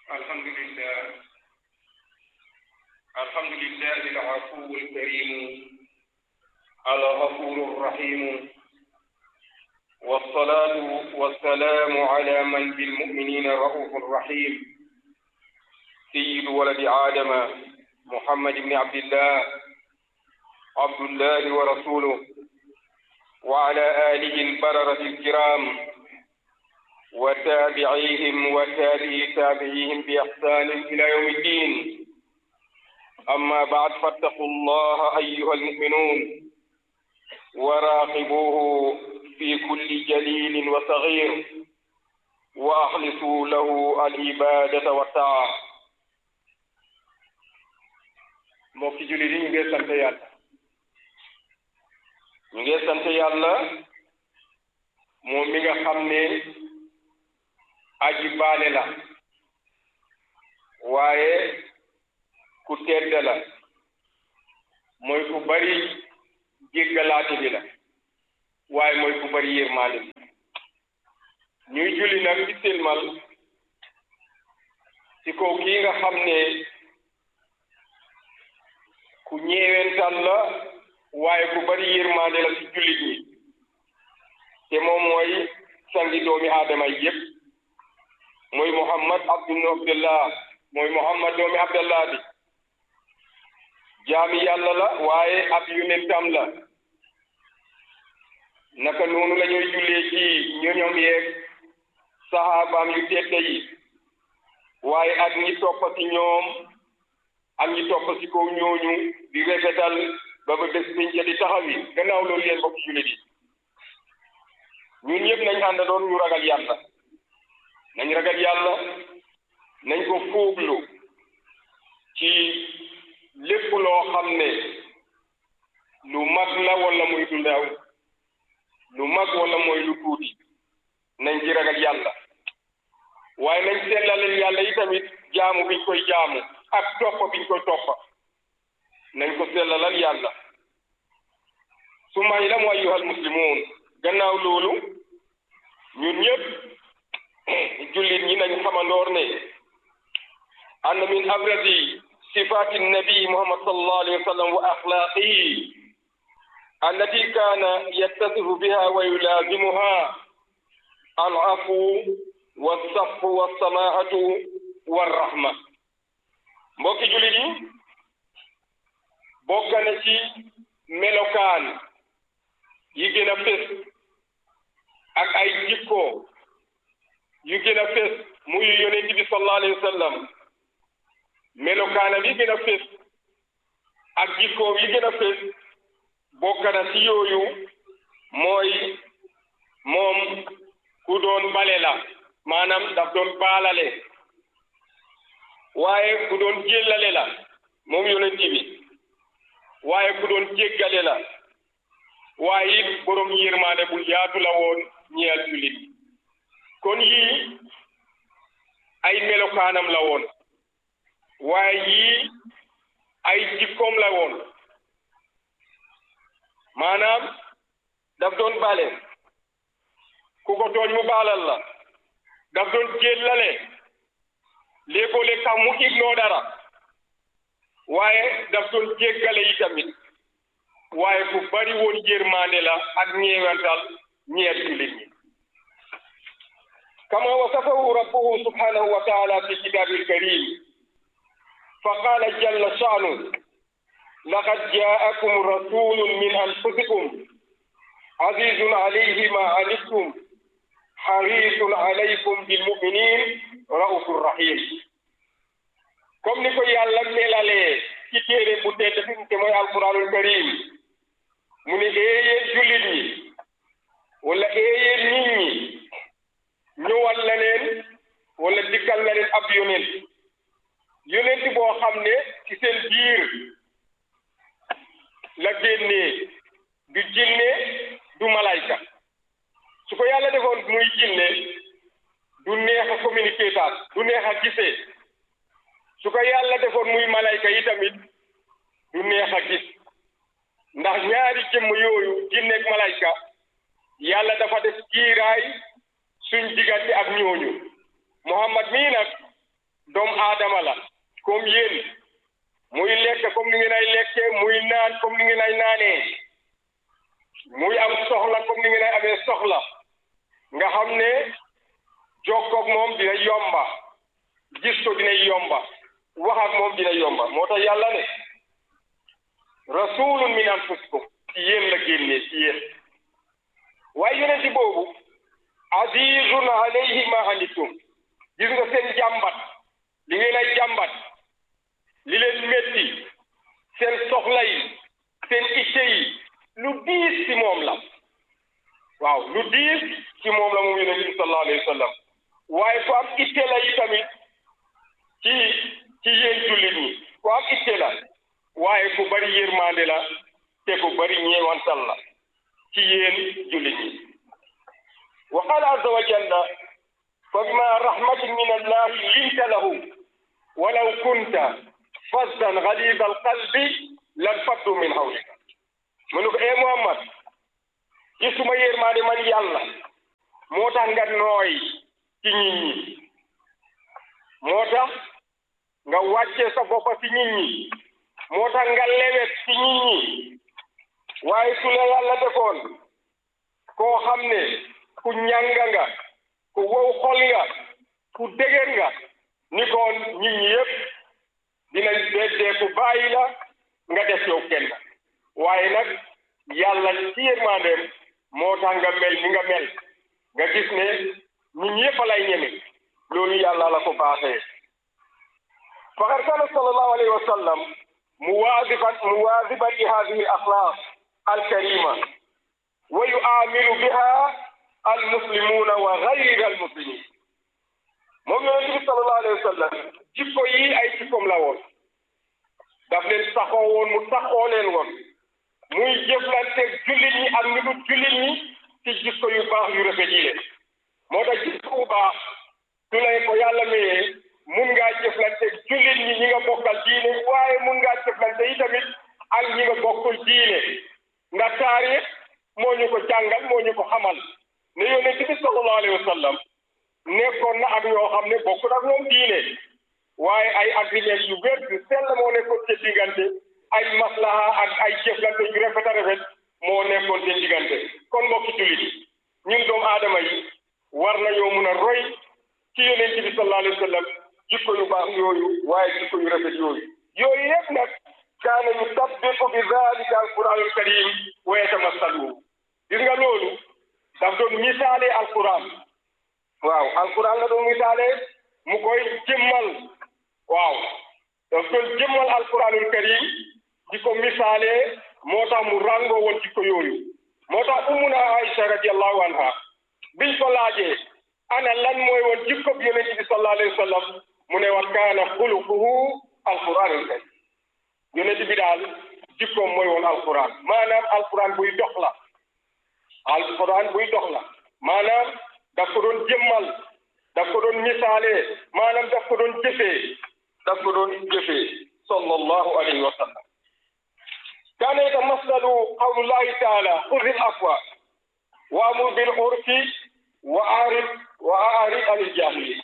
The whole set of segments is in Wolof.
الحمد لله الحمد لله العفو الكريم الغفور الرحيم والصلاة والسلام على من بالمؤمنين رؤوف رحيم سيد ولد آدم محمد بن عبد الله عبد الله ورسوله وعلى آله البررة الكرام وتابعيهم وتابعي تابعيهم بإحسان إلى يوم الدين أما بعد فاتقوا الله أيها المؤمنون وراقبوه في كل جليل وصغير وأخلصوا له العبادة والطاعة mbokki jullit yi ñu ngi sant yàlla ñu ngi sant yàlla moom mi nga xam ne aji baale la waaye ku tedd la mooy ku bari jéggalaate bi la waaye mooy ku bari yërmaande bi ñuy julli nag ci silmal ci kaw kii nga xam ne ku ñeewental la waaye ku bari yërmaande la ci jullit ñi te moom mooy sangi doomi aadama yi yépp mooy Muhammad abdun abdullah mooy Muhammad doomi abdullah bi jaami yàlla la waaye ab yonentam la naka noonu la ñuy jullee ci ñoñom yeeg saxaabaam yu tedde yi waaye ak ñi topp ci ñoom ak ñi topp ci kaw ñooñu di rafetal ba ba bés biñ ca di taxawi gannaaw loolu yéen bokk jullit yi ñun ñëpp nañ àndandoon ñu ragal yàlla nañ ragal yàlla nañ ko fuuglu ci lépp loo xam ne lu mag la wala muy lu ndaw lu mag wala mooy lu tuuti nañ ci ragal yàlla waaye nañ sellaleel yàlla yi tamit jaamu biñ koy jaamu ak topp biñ koy toppa nañ ko sellalal yàlla su may la mu ayyuhal muslimuun gannaaw loolu ñun ñëpp jullit ñi nañ xamandoor ne anna min abradi sifati nabi muhammad sallallahu alayhi wa sallam wa axlaaqihi allati kaana yattasifu biha wa yulaazimuha al afu walsafhu walsamaahatu walrahma mbokki jullit yi bokk na ci melokaan yi gën a fés ak ay jikko yu gën a fés muy yonent bi sallallahu alayhi wa sallam melokaanam yi gën a fés ak jikkoom yi gën a fés bokk na ci yooyu mooy moom ku doon bale la maanaam daf doon baalale waaye ku doon jéllale la moom yonent bi waaye ku doon jéggale la waaye it borom yërmaande bu yaatu la woon ñeel jullit kon yii ay melokaanam la woon waaye yii ay jikkoom la woon maanaam daf doon bale ku ko tooñ mu baalal la daf doon jéllale léegoo-léeg sax mu ignoo dara waaye daf doon jéggale yi tamit waaye ku bari woon yërmande la ak ñeewantal ñeer jullit ñi kama wasafahu rabbuhu subhanahu wa taala fi kitabil karim fa qala jalla sha'nu laqad ja'akum rasulun min anfusikum azizun alayhi ma anittum harisun alaykum bil mu'minin raufur rahim comme ni ko yàlla melalee ci téere bu tedd fi te mooy alquranul karim mu ne éeyéen jullit ñi wala éeyéen nit ñi ñëwal na leen wala dikkal na leen ab yonent yonent boo xam ne ci seen biir la génnee du jinne du malayka su ko yàlla defoon muy jinne du neex a communiquer taat du neex a gisee su ko yàlla defoon muy malayka yi tamit du neex a gis ndax ñaari jëmm yooyu jinne ak malayka yàlla dafa def kiiraay suñ diggante ak ñooñu Muhammad mii nag doomu aadama la comme yéen muy lekk comme ni ngeen ay lekkee muy naan comme ni ngeen ay naanee muy am soxla comme ni ngeen ay amee soxla nga xam ne jokkoog moom dina yomba gis ko dina yomba wax ak moom dina yomba moo tax yàlla ne rasulun min anfusikum ci yéen la génnee ci yéen waaye yonenti boobu azizun alayhi ma anittum gis nga seen jàmbat li ngeen ay jàmbat li leen métti seen soxla yi seen itte yi lu diis ci moom la waaw lu diis ci moom la moom yonent bi sallallahu alayhi wa sallam waaye ku am itte la yi tamit ci ci yéen jullit ñi ku am itte la waaye ku bari yërmande la te ku bari ñeewantal la ci yéen jullit ñi wa qala azza wa jalla fa bima rahmatin min allahi linta lahu walaw kunta fasdan ghalida alqalbi lan faddu min hawlika mu ne ko ee Muhammad gisuma yërmande man yàlla moo tax nga nooy ci nit ñi moo tax nga wàcce sa bopp ci nit ñi moo tax nga lewet ci nit ñi waaye su la yàlla defoon koo xam ne ku ñanga nga ku wow xol nga ku dëgër nga ni koon nit ñi yëpp dinañ beddee ku bàyyi la nga def yow kenn waaye nag yàlla ci yërmandeem moo tax nga mel ni nga mel nga gis ne nit ñi yëpp lay ñeme loolu yàlla la ko baaxee faqad kana sallallahu alayhi wa sallam muwaazifan muwaaziban li hadihi al axlaaq al karima wa yu'amilu biha al muslimuna wa gayri al muslimin moom yonent bi sallallahu alayhi wa sallam jikko yi ay jikkoom la woon daf leen saxoo woon mu saxoo leen woon muy jëflanteeg jullit ñi ak ñu dul jullit ñi ci jikko yu baax yu rafet yi leen moo tax jikko bu baax su lay ko yàlla mayee mun ngaa jëflanteeg jullit ñi ñi nga bokkal diine waaye mun ngaa jëflante yi tamit ak ñi nga bokkul diine ndax taarix moo ñu ko jàngal moo ñu ko xamal ne yonent bi sallallahu alayhi wa sallam nekkoon na ak ñoo xam ne bokkul ak ñoom diine waaye ay agreement yu wér yu sell moo nekkoon seen diggante ay maslaha ak ay jëflante yu rafet a rafet moo nekkoon seen diggante kon mbokki jullit ñun doomu aadama yi war nañoo mun a roy ci yonent bi sallallahu alayhi wa sallam jikko yu baax yooyu waaye jikko yu rafet yooyu yooyu yëpp nag kaana yusabbiqu bi dalika alquranul karim wa yatamassalu gis nga loolu daf doon misaale alquran waaw alquran la doon misaale mu koy jëmmal waaw daf doon jëmmal alquranul karim di ko misaale moo tax mu ràngoo woon jikko yooyu moo tax umuna Aïcha radiallahu anha biñ ko laajee ana lan mooy woon jikko bi yonent bi sallallahu alayhi wa sallam mu ne wa kaana xuluquhu alquranul karim yonent bi daal jikkoom mooy woon alquran maanaam alquran buy dox la alquran buy dox la maanaam daf ko doon jëmmal daf ko doon misaale maanaam daf ko doon jëfee daf ko doon jëfee sallallahu alayhi wa sallam kaana yatamassalu qawlullahi taala xudil afwa wa amur bil urfi wa aarid wa aarid anil jaahiliin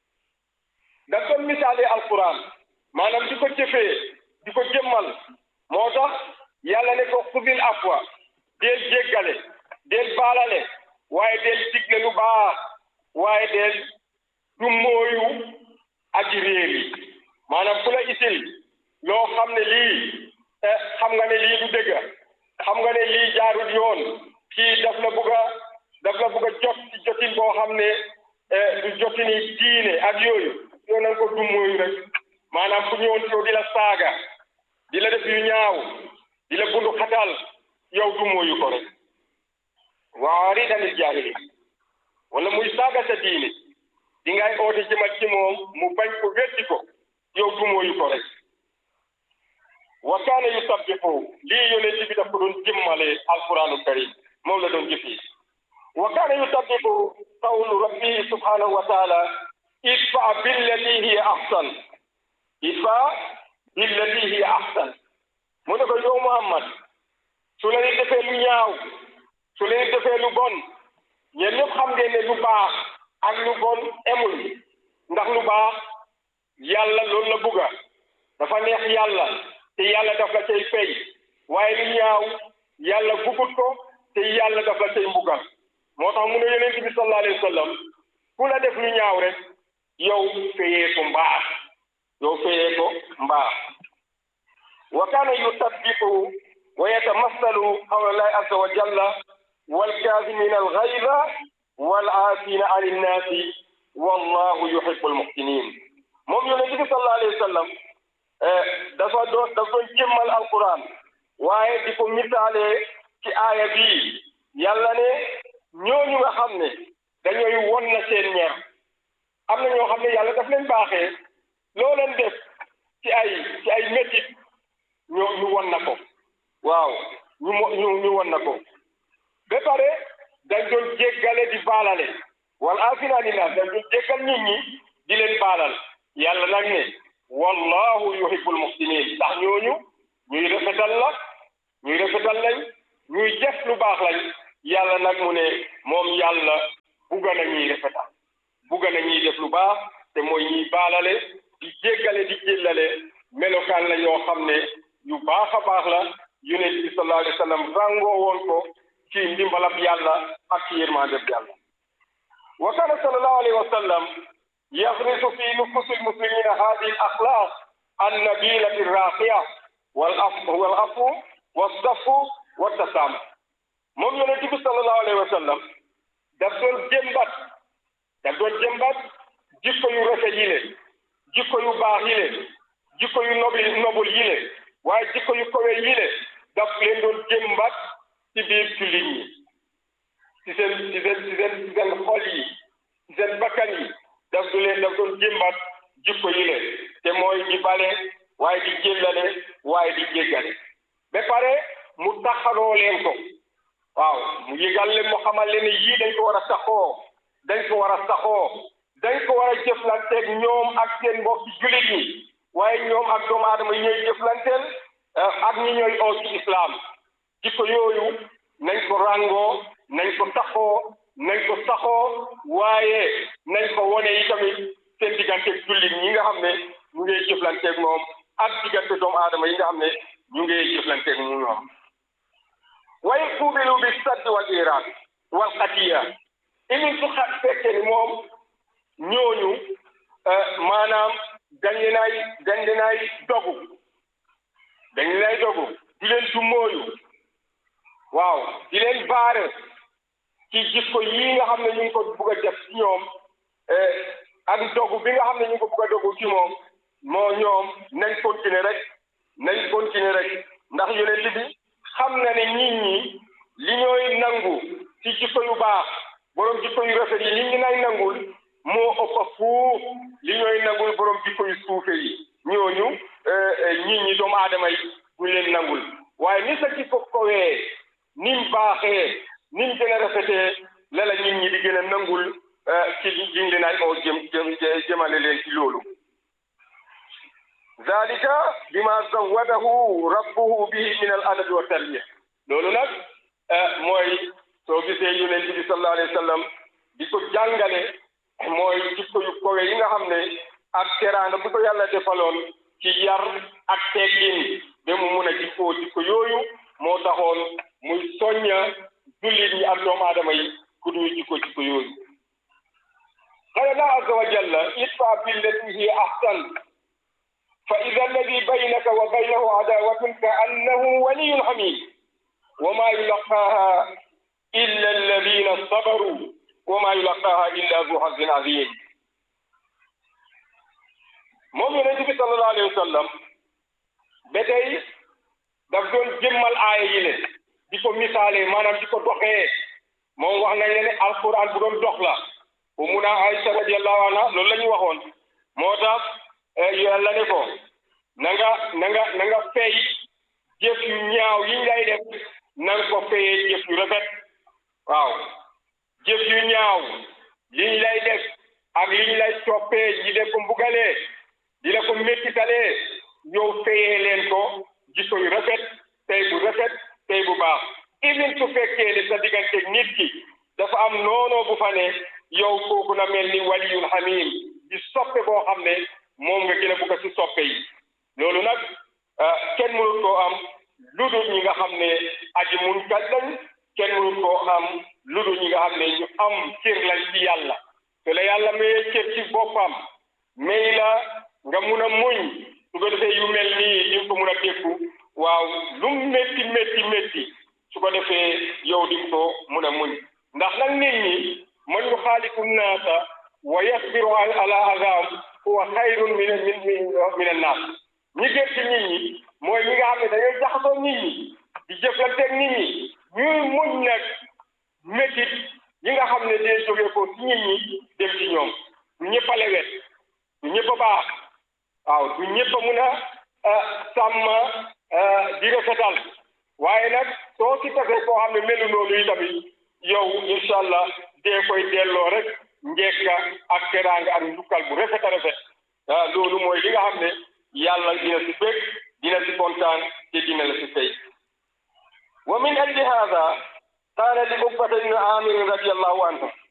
daf doon misaale alquran maanaam di ko jëfee di ko jëmmal moo tax yàlla ne ko xudil afwa deel jéggale deel baalale waaye deel digle lu baax waaye deel du mooyu aji réer yi maanaam ku la isil loo xam ne lii xam nga ne lii du dëgg xam nga ne lii jaarul yoon kii daf la bugg a daf la bugg a jot ci jotin boo xam ne du jotini diine ak yooyu yow na nga ko du mooyu rek maanaam ku ñëwoon yow di la saaga di la def yu ñaaw di la bundu xatal yow du mooyu ko rek waari danil jaahili wala muy saaga sa diine di ngay oote jëmal ci moom mu bañ ko weddi ko yow du mooyu ko rek wa kaana yusabbihu lii yonent bi daf ko doon jëmmale alquranu karim moom la doon jëfee wa kaana yusabbihu qawlu rabbihi subhanahu wa taala idfa billati hiya ahsan idfa billati hiya ahsan mu ne ko yow Muhammad su la nit defee lu ñaaw su la nit defee lu bon yéen ñëpp xam ngeen ne lu baax ak lu bon emul ndax lu baax yàlla loolu la bugga dafa neex yàlla te yàlla daf la cay fay waaye lu ñaaw yàlla bugut ko te yàlla daf la cay mbugal moo tax mu ne yonent bi sallallahu alayhi wa sallam ku la def lu ñaaw rek yow fayee ko mbaax yow fayee ko mbaax wa kaana yusaddiqu wa yatamassalu qawla llahi azza wa jalla walkaazimina alghayza wal aafina ani nnaasi wallahu yuhibbul muhsinin moom yonent bi sallallahu alayhi wa sallam dafa doon dafa doon jëmmal alquran waaye di ko misaalee ci aaya bii yàlla ne ñooñu nga xam ne dañooy won na seen ñeer am na ñoo xam ne yàlla daf leen baaxee loo leen def ci ay ci ay métit ñu ñu won na ko waaw ñu mo ñu ñu won na ko ba pare dañ doon jéggale di baalale wal aafina ni naas dañ doon jéggal nit ñi di leen baalal yàlla nag ne wallahu yuhibbul muhsinin ndax ñooñu ñuy rafetal la ñuy rafetal lañ ñuy def lu baax lañ yàlla nag mu ne moom yàlla bugga na ñuy rafetal bugga na ñuy def lu baax te mooy ñuy baalale di jéggale di jéllale melokaan la yoo xam ne yu baax a baax la yonent bi sallallahu alayhi wa sallam ràngoo woon ko ci ndimbalab yàlla ak ci yërmandeb yàlla wa kana sallallahu alayhi wa sallam yaxrisu fi nufusi lmuslimina hadihi al axlaq annabilati raqiya wal af wal afu wassafu wattasaamu moom yonent bi sallallahu alayhi wa sallam daf doon jëmbat daf doon jëmbat jikko yu rafet yi le jikko yu baax yi le jikko yu nobil nobul yi le waaye jikko yu kowe yi le daf leen doon jëmbat ci biir jullit ñi ci seen ci seen ci seen ci seen xol yi ci seen bakkan yi daf du leen daf doon jëmbat jikko yi le te mooy di bale waaye di jéllale waaye di jéggale ba pare mu taxaloo leen ko waaw mu yëgal leen mu xamal leen ne yii dañ ko war a saxoo dañ ko war a saxoo dañ ko war a jëflanteeg ñoom ak seen mbokki jullit ñi waaye ñoom ak doomu aadama yi ñooy jëflanteel ak ñi ñooy oo ci islam jikko yooyu nañ ko ràngoo nañ ko taxoo nañ ko saxoo waaye nañ ko wone yi tamit seen digganteeg jullit ñi nga xam ne ñu ngi jëflanteeg moom ak diggante doomu aadama yi nga xam ne ñu ngi jëflanteeg mu ñoom waaye kuubilu bi saddi wal iraq wal xatiya imi su xa fekkee ni moom ñooñu maanaam dañ leen ay dañ leen ay dogu dañ leen ay dogu di leen dummóoyu waaw di leen baare ci jikko yii nga xam ne ñu ngi ko bugg a def ci ñoom ak dogu bi nga xam ne ñu ngi ko bugg a dogu ci moom moo ñoom nañ continuer rek nañ continuer rek ndax yonent bi xam na ne nit ñi li ñooy nangu ci jikko yu baax borom jikko yu rafet yi li ñu nay nangul moo ëpp fuuf li ñooy nangul borom jikko yu suufe yi ñooñu nit ñi doomu aadama yi buñ leen nangul waaye ni sa jikko kowee nim baaxee nim gën a rafetee la la nit ñi di gën a nangul ci liñ leen ay oo jëm jëm jëmale leen ci loolu zalika bima zawadahu rabbuhu bihi min al adabi wa tarbiya loolu nag mooy soo gisee yonent bi sallallahu alayhi wa sallam di ko jàngale mooy jikko yu kowe yi nga xam ne ak teraanga bu ko yàlla defaloon ci yar ak teggin ba mu mun a jikkoo jikko yooyu moo taxoon muy soñña jullit ñi ak doomu aadama yi ku ñuy jikko jikko yooyu qala la azza wa jalla idfa billati hiya ahsan fa ida alladi baynaka wa baynahu adawatun ka annahu waliyun hamid wa ma yulaqaaha illa alladina sabaru wa ma yulaqaaha illa zu hazin azim moom yonent bi sallallahu alayhi wa sallam ba tey daf doon jëmmal aaya yi le di ko misaale maanaam di ko doxee moom wax nañ ne alquran bu doon dox la bu mun a Aïcha radiyallahu anha loolu la ñu waxoon moo tax yàlla ne ko na nga na nga na nga fay jëf yu ñaaw yiñ lay def na nga ko fayee jëf yu rafet waaw jëf yu ñaaw liñ lay def ak liñ lay toppee ji de ko mbugalee di la ko méttitalee yow fayee leen ko jikko yu rafet tey bu rafet tey bu baax even su fekkee ne sa digganteeg nit ki dafa am noonoo bu fa ne yow kooku na mel ni waliyul hamim di soppe boo xam ne moom nga soppe yi loolu nag kenn mënut koo am lu dul ñi nga xam ne aji mun kat lañ kenn mënut koo am lu dul ñi nga xam ne ñu am cër lañ ci yàlla te la yàlla mayee cër ci boppam may la nga mun a muñ su ko defee yu mel nii di nga ko mun a dékku waaw lu métti métti métti su ko defee yow di nga ko mun a muñ ndax nag nit ñi man yu xaaliku naasa wa yasbiru ala azam huwa xayrun min min min annaas ñi gën ci nit ñi mooy ñi nga xam ne dañoo jaxasoo nit ñi di jëflanteeg nit ñi ñuy muñ nag métit ñi nga xam ne day jógee ko ci nit ñi dem ci ñoom du ñëpp a lewet du ñëpp a baax waaw du ñëpp a mun a sàmm di rafetal waaye nag soo ci tasee koo xam ne melu noonu yi tamit yow incha allah dee koy delloo rek njekka ak teraanga ak njukkal bu rafet a rafet ah loolu mooy li nga xam ne yàlla dina si bëgg dina si kontaan te dina la si fay wa min ajli hada qaala li uqbata ibn amir radiallahu anhu